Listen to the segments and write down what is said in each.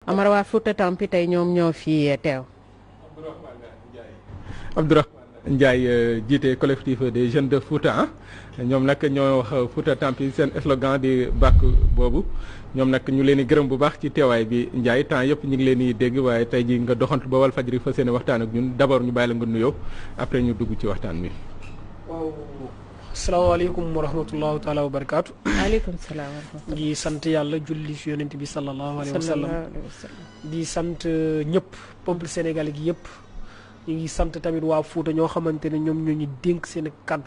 Amar waa Fouta Tampi tey ñoom ñoo fi teew. Abdourahmane Ndiaye jiite collectif des jeunes de Fouta ñoom nag ñoo wax Fouta Tampi seen slogan di bàkk boobu ñoom nag ñu leen di gërëm bu baax ci teewaay bi Ndiaye temps yëpp ñu ngi leen di dégg waaye tey ji nga doxantu ba wal fajri fa seen waxtaan ak ñun d'abord ñu bàyyi la nga nuyoo après ñu dugg ci waxtaan bi. waaw asalaamaaleykum wa rahmatulahu taala wa barakaatu. waaleykum salaam wa rahmatulah. di sant yàlla julli ci yonent bi sallallahu alayhi wa sallam sallallahu alayhi wa sallam. di sant ñëpp peuple sénégalais gi yëpp ñu ngi sant tamit waa Fouta ñoo xamante ne ñoom ñoo ñu dénk seen kaddu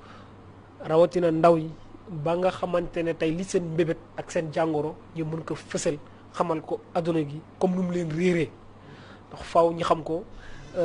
rawatina ndaw yi ba nga xamante ne tey li seen mbébét ak seen jàngoro ñu mën ko fësal xamal ko adduna gi comme nu mu leen réeree ndax faaw ñu xam ko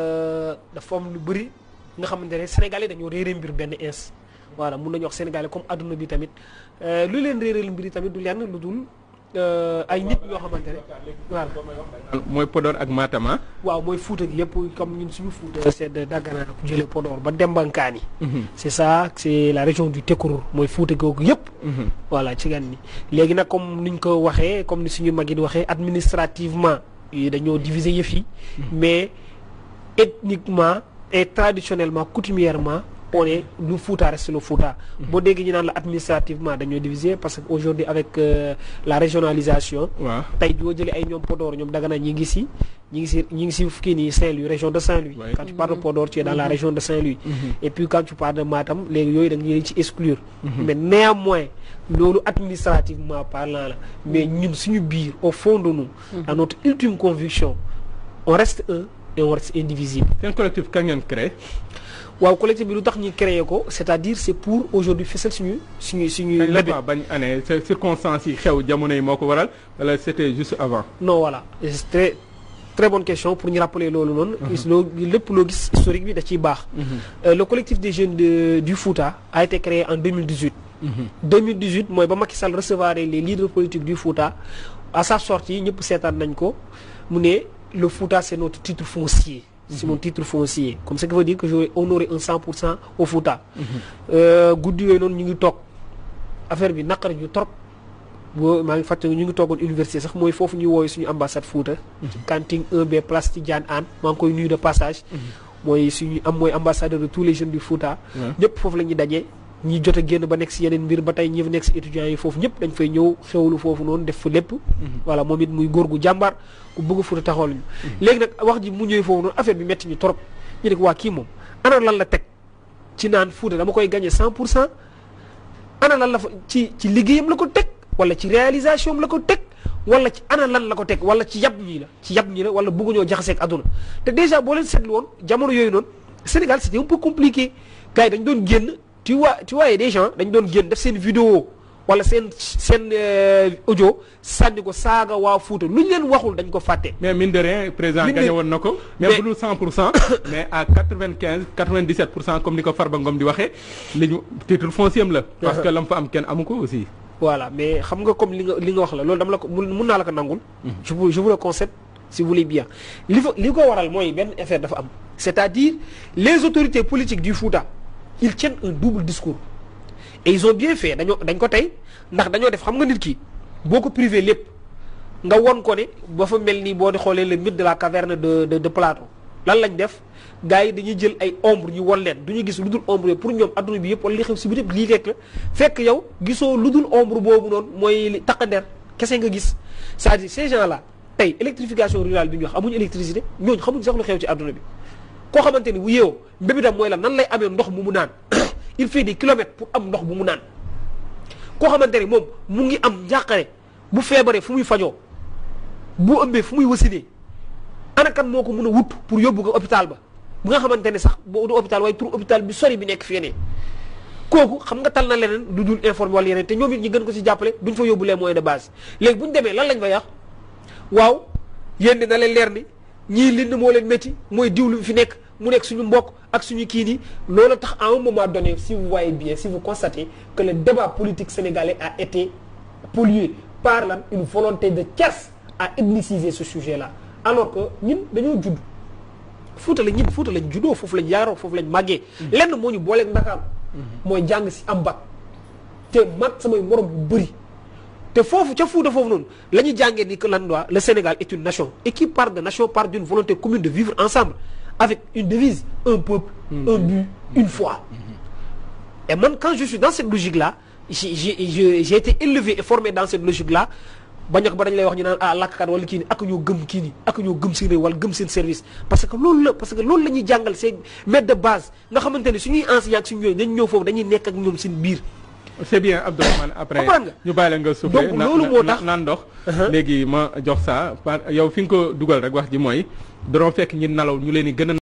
dafa am lu bëri nga xamante ne sénégalais dañoo réeree mbir benn ins voilà mun nañu wax sénégalais comme adduna bi tamit lu leen réeral mbir yi tamit du lenn lu dul ay nit yoo xamante ne voilà. mooy Podor ak Matam waaw mooy Fouta gi yëpp comme ñun suñu Fouta c'est de Dagana ku jëlee Podor ba Dembankaani c'est ça c'est la région du Tekuru mooy Fouta googu yëpp voilà ci gan ni léegi nag comme niñ ko waxee comme ni suñu mag yi di waxee administrativement yi dañoo diviser yëf yi mais ethniquement et traditionnellement coutumièrement on est lu Fouta reste le Fouta boo déggee ñu naan la administrativement dañoo diviser parce que aujourd'hui avec euh, la régionalisation waaw tey boo jëlee ay ñoom Podor ñoom Dagana ñi ngi si ñi ngi si ñi ngi si kii nii Saint-Louis région de Saint-Louis Ouais. quand tu parles de Podor tu es dans la région de Saint-Louis et puis quand tu parles de Matam léegi yooyu da nga leen ci exclure mais néanmoins loolu administrativement parlant la mais ñun suñu biir au fond de nous à notre ultime conviction on reste un et on reste indivisible seen collectif kañ ngeen créé. waaw collectif bi lu tax ñu créé ko c'est-à-dire c'est pour aujourd'hui fësal suñu suñu suñu kañ la mbébét quoi bañ année c'est circonstances yi xew jamono yi moo ko waral wala c'était juste avant. non voilà Et c'est très très bonne question pour ñu rappeler loolu noonu gis loo lépp loo gis historique bi da ciy baax Euh, le collectif des jeunes de, du Fouta a été créé en 2018 2018 mooy ba Macky Sall recevoir les leaders politiques du Fouta à sa sortie ñëpp seetaan nañ ko mu ne le Fouta c'est notre titre foncier c'est mon titre foncier comme ce qui veut dire que j'aurais honoré un 100 pour cent au Fouta Euh, guddi yooyu noonu ñu ngi toog affaire bi naqari ñu trop boo maa ngi fàttali ñu ngi toogoon université sax mooy foofu ñuy wooyu suñu ambassade Fouta kanting 1B place Tidiane Anne maa ngi koy nuyu de passage mooy suñu am mooy ambassadeur de tous les jeunes du Fouta Ouais. ñëpp foofu la ñuy dajee ñi jot a génn ba nekk si yeneen mbir ba tey ñi nekk si étudiants yi foofu ñëpp dañ fay ñëw xewlu foofu noonu def fa lépp voilà moom it muy góor gu jàmbaar ku bëgg Fouta taxawal ñu léegi nag wax ji mu ñëwee foofu noonu affaire bi metti ñu trop ñu ne ko waa kii moom ana lan la teg ci naan Fouta dama koy gagné 100 pour cent ana lan la fa ci ci liggéeyam la ko teg wala ci réalisation am la ko teg wala ci ana lan la ko teg wala ci yab ñii la ci yab ñii la wala bëgguñoo jaxaseeg àdduna te déjà boo leen seetlu woon jamono yooyu noonu Sénégal c'était un peu compliqué gars yi dañ doon génn tu vois tu vois des gens dañ doon génn def seen vidéo wala seen seen euh, audio sànni ko saaga waa Fuuta lu ñu leen waxul dañ ko fàtte. mais mine de rien président Mine de- gagné woon na ko. mais Mais- bu dul 100 pour cent mais à 95 97 pour cent comme ni ko Farba Ngom di waxee li ñu titre foncier am la. parce que lam fa am kenn amu ko aussi. voilà mais xam nga comme li nga li nga wax la loolu dama la ko mun mun naa la ko nangul. je vous je vous le concède si vous voulez bien. li fa li ko waral mooy benn affaire dafa am. c'est-à-dire les autorités politiques du Fouta ils tiennent un double discours et ils ont bien fait dañoo dañ ko tey ndax dañoo def xam nga nit ki boo ko privé lépp nga won ko ne ba fa mel ni boo di xoolee le mythe de la caverne de de de Platon lan lañ def gars yi dañuy jël ay ombre ñu won leen du ñu gis lu dul ombre yooyu pour ñoom adduna bi yëpp wala li xew si bi yëpp lii rek la fekk yow gisoo lu dul ombre boobu noonu mooy li taqander kese nga gis c'est-à-dire ces gens là tey électrification rurale bi ñu wax amuñu électricité ñooñu xamuñ sax lu xew ci adduna bi koo xamante ni bu yeewoo mbébitam mooy la nan lay amee ndox mu mu naan il fait des kilomètres pour am ndox bu mu naan koo xamante ni moom mu ngi am njàqare bu feebaree fu muy fajoo bu ëmbee fu muy wasinee ana kan moo ko mën a wut pour yóbbu ko hôpital ba bu nga xamante ne sax boo du hôpital waaye tur hôpital bi sori bi nekk fii ne kooku xam nga tal na leneen lu dul informé wala yeneen te ñoom it ñi gën ko ci jàppale duñ fa yóbbu les moyens de base léegi bu ñu demee lan lañ fa yàq waaw yéen na leen leer ni ñii lind moo leen métti mooy diwlu fi nekk mu nekk suñu mbokk ak suñu kii nii loolu tax à un moment donné si vous voyez bien si vous constatez que le débat politique sénégalais a été pollué par lan une volonté de casse à ethniciser ce sujet là alors que ñun dañoo judd Fuuta la ñun Fuuta lañ juddoo foofu lañ yaaroo foofu lañ màggee lenn moo ñu booleeg Ndakaaru mooy jàng si am bac te mag samay morom yu bëri te foofu ca Fuuta foofu noonu la ñu jàngee ni que lan waa le Sénégal est une nation et qui part de nation part d'une volonté commune de vivre ensemble avec une devise un peuple un but une foi et man quand je suis dans cette logique là j'ai j'ai j'ai été élevé et formé dans cette logique là bañ a ba dañ lay wax ñu naan ah lakkat wala kii ni ak ñoo gëm kii ni ak ñoo gëm seen réew wala gëm seen service parce que loolu la parce que loolu la ñuy jàngal seen maître de base nga xamante ne suñuy enseignant ak suñu yooyu dañ ñëw foofu dañuy nekk ak ñoom seen biir c'est bien Abdourahmane après Comprendre nga. ñu bàyyi la nga soufflé Donc, loolu moo tax- naan ndox léegi ma jox saa par yow fi nga ko dugal rek wax ji mooy danoo fekk ñi nalaw ñu leen di gën a